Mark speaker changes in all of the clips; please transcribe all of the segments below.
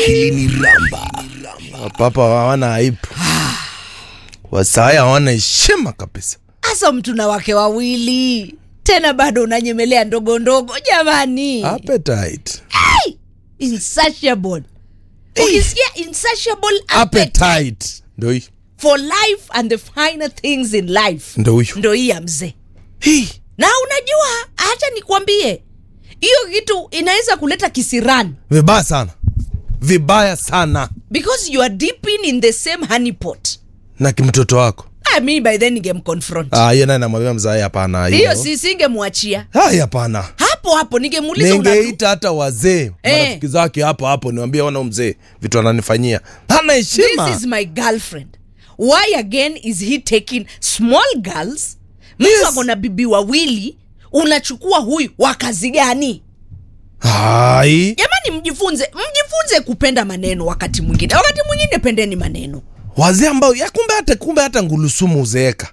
Speaker 1: akili ni ramba
Speaker 2: Wapapa hawana aibu, wasaya hawana heshima kabisa.
Speaker 3: hasa mtu na wake wawili tena bado unanyemelea ndogo ndogo jamani
Speaker 2: Appetite.
Speaker 3: insatiable ukisikia insatiable appetite
Speaker 2: Appetite. Ndo hii.
Speaker 3: for life and the finer things in life
Speaker 2: Ndo huyu.
Speaker 3: ndo hii ya mzee
Speaker 2: Hii.
Speaker 3: na unajua hacha nikwambie hiyo kitu inaweza kuleta kisirani
Speaker 2: Vibaya sana. Vibaya sana.
Speaker 3: because you are dipping in the same honey pot
Speaker 2: Na kimtoto wako.
Speaker 3: I mean by then ningemconfront
Speaker 2: Ah, hiyo naye namwambia mzae hapana
Speaker 3: hiyo si singemwachia
Speaker 2: Hai hapana.
Speaker 3: hapo hapo ningemuuliza unadu-
Speaker 2: Ningeita hata wazee
Speaker 3: Eh.
Speaker 2: marafiki zake hapo hapo niwaambie wana mzee vitu ananifanyia. Hana heshima.
Speaker 3: this is my girlfriend why again is he taking small girls mtu
Speaker 2: Yes.
Speaker 3: ako na bibi wawili unachukua huyu wa kazi gani
Speaker 2: Hai.
Speaker 3: jamani mjifunze mjifunze kupenda maneno wakati mwingine wakati mwingine pendeni maneno
Speaker 2: Wazee ambao ya kumbe hata kumbe hata ngulusumu uzeeka.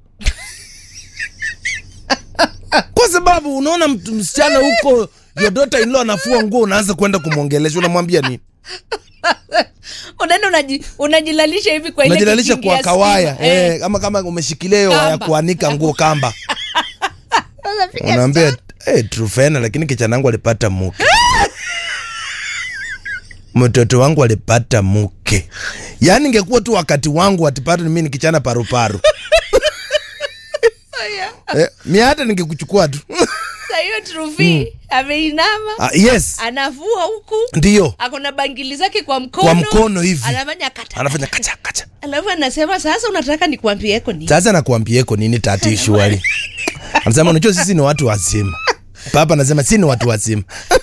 Speaker 2: Kwa sababu unaona mtu msichana huko your daughter in law anafua nguo unaanza kwenda kumwongelesha unamwambia nini?
Speaker 3: unaenda unaji, unajilalisha hivi kwa ile
Speaker 2: Unajilalisha
Speaker 3: kikingi
Speaker 2: kwa
Speaker 3: ya
Speaker 2: kawaya
Speaker 3: stima. Eh.
Speaker 2: eh, kama kama umeshikilia hiyo waya
Speaker 3: Kamba.
Speaker 2: kuanika nguo kamba.
Speaker 3: Sasa piga
Speaker 2: Unaambia
Speaker 3: stop.
Speaker 2: eh, Trufena lakini kijana wangu alipata mke. Mtoto wangu alipata mke. Yaani ingekuwa tu wakati wangu atipata mimi ni kichana paruparu. eh, mi hata ningekuchukua tu.
Speaker 3: Sasa hiyo trufi ameinama
Speaker 2: ah, yes,
Speaker 3: anavua huku
Speaker 2: ndio.
Speaker 3: ako na bangili zake kwa mkono
Speaker 2: Kwa mkono hivi.
Speaker 3: anafanya kata
Speaker 2: Anafanya kacha kacha.
Speaker 3: alafu anasema sasa unataka nikuambieko ni
Speaker 2: Sasa nakuambieko nini tati shuali. Anasema unajua sisi ni watu wazima. Papa anasema sisi ni watu wazima.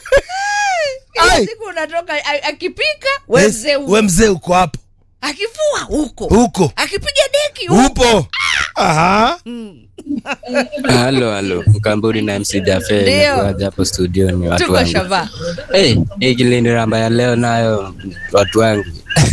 Speaker 3: Kila
Speaker 2: Ai.
Speaker 3: siku unatoka a- akipika we
Speaker 2: Yes,
Speaker 3: mzee
Speaker 2: we mzee uko hapo.
Speaker 3: akifua huko
Speaker 2: Huko.
Speaker 3: akipiga deki huko
Speaker 2: Upo. Aha.
Speaker 4: halo halo mkamburi na mc jafe
Speaker 3: Ndio.
Speaker 4: nakuaja hapo studioni watu
Speaker 3: tuko
Speaker 4: wangu
Speaker 3: shava
Speaker 4: hey, hii kilindi ramba ya leo nayo watu wangu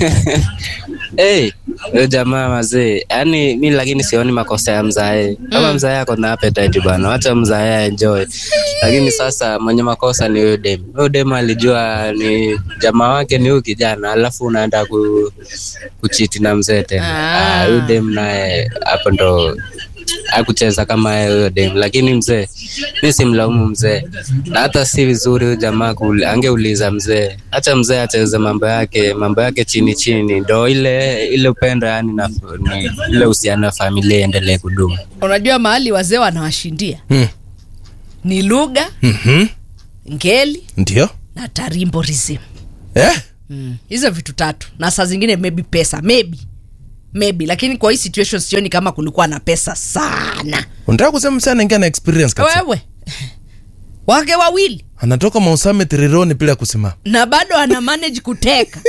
Speaker 4: hey, huyo jamaa mazee yaani mi lakini sioni makosa ya mzae kama mzae ako na appetite bana wacha mzae aenjoy lakini sasa mwenye makosa ni huyo dem huyo dem alijua ni jamaa wake ni huyu kijana alafu unaenda ku, kuchiti na mzee tena
Speaker 3: Ah.
Speaker 4: Ah, huyu dem naye hapo ndo akucheza kama yeye huyo dem lakini mzee mi simlaumu mzee na hata si vizuri huyu jamaa kuuli- angeuliza mzee hacha mzee acheze mambo yake mambo yake chini chini ndo ile ile upendo yani na ni, ile uhusiano wa familia iendelee kudumu
Speaker 3: unajua mahali wazee wanawashindia
Speaker 2: Hmm.
Speaker 3: ni lugha
Speaker 2: Mhm.
Speaker 3: ngeli
Speaker 2: Ndio.
Speaker 3: na tarimborism
Speaker 2: Eh?
Speaker 3: mm. hizo vitu tatu na saa zingine maybe pesa maybe maybe lakini kwa hii situation sioni kama kulikuwa na pesa sana
Speaker 2: Unataka kusema msana ingia na experience kabisa.
Speaker 3: wewe wake wawili
Speaker 2: Anatoka Mausame Tirironi bila kusimama.
Speaker 3: na bado ana manage kuteka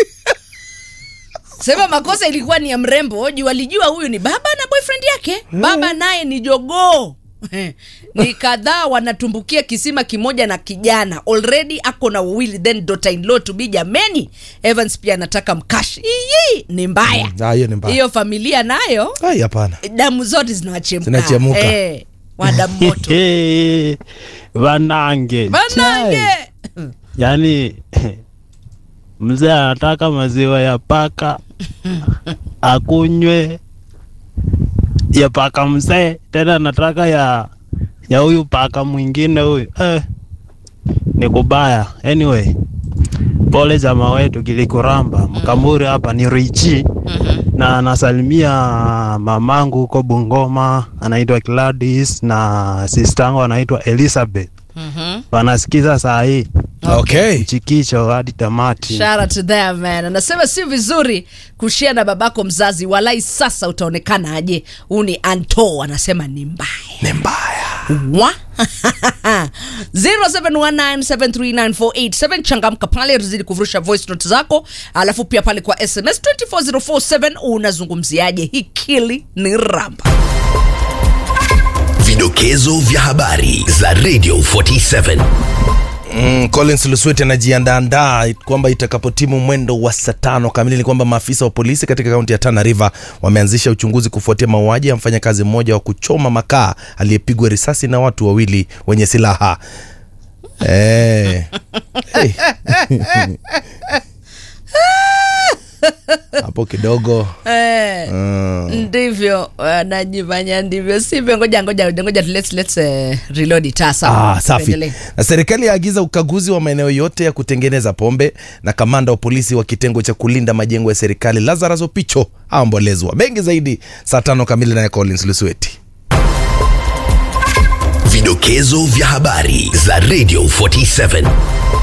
Speaker 3: sema makosa ilikuwa ni ya mrembo juu walijua huyu ni baba na boyfriend yake baba naye ni jogoo ni kadhaa wanatumbukia kisima kimoja na kijana already ako na wawili then daughter in law to be jameni evans pia anataka mkashi iyi ni mbaya
Speaker 2: Ah, hiyo ni mbaya.
Speaker 3: hiyo familia nayo
Speaker 2: Ai hapana.
Speaker 3: damu zote zinawachemka
Speaker 2: Zinachemuka.
Speaker 3: eh, wadamu moto
Speaker 5: Hey, Vanange.
Speaker 3: banange
Speaker 5: Chai. Yaani mzee anataka maziwa ya paka akunywe ya paka mzee, tena anataka ya ya huyu paka mwingine huyu eh, ni kubaya. Anyway, pole jamaa wetu kilikuramba mkamuri hapa ni Richi na anasalimia mamangu huko Bungoma anaitwa Gladys na sistangu anaitwa Elizabeth
Speaker 3: Mhm.
Speaker 5: wanasikiza saa hii
Speaker 2: Okay.
Speaker 5: chikicho hadi tamati.
Speaker 3: Shout out to them man. Anasema si vizuri kushia na babako mzazi, walai sasa utaonekana aje. Huu ni Anto anasema ni mbaya
Speaker 2: Ni mbaya.
Speaker 3: wa 0719739487 changamka pale, tuzidi kuvurusha voice note zako, alafu pia pale kwa SMS 24047 unazungumziaje hikili ni ramba
Speaker 1: Vidokezo vya habari za Radio 47.
Speaker 2: Mm, Collins Lusweti anajiandaandaa kwamba itakapotimu mwendo wa saa tano kamili ni kwamba maafisa wa polisi katika kaunti ya Tana River wameanzisha uchunguzi kufuatia mauaji ya mfanyakazi mmoja wa kuchoma makaa aliyepigwa risasi na watu wawili wenye silaha. Eh. Hey. hapo kidogo
Speaker 3: Eh,
Speaker 2: mm.
Speaker 3: ndivyo wanajifanya ndivyo sivyo ngoja ngoja ngoja let's, let's uh, reload it Ah, sawa.
Speaker 2: Ah, safi.
Speaker 3: Tuendelee.
Speaker 2: Na serikali yaagiza ukaguzi wa maeneo yote ya kutengeneza pombe, na kamanda wa polisi wa kitengo cha kulinda majengo ya serikali Lazarus Opicho aombolezwa. Mengi zaidi saa tano kamili, naye Collins Lusweti.
Speaker 1: Vidokezo vya habari za Radio 47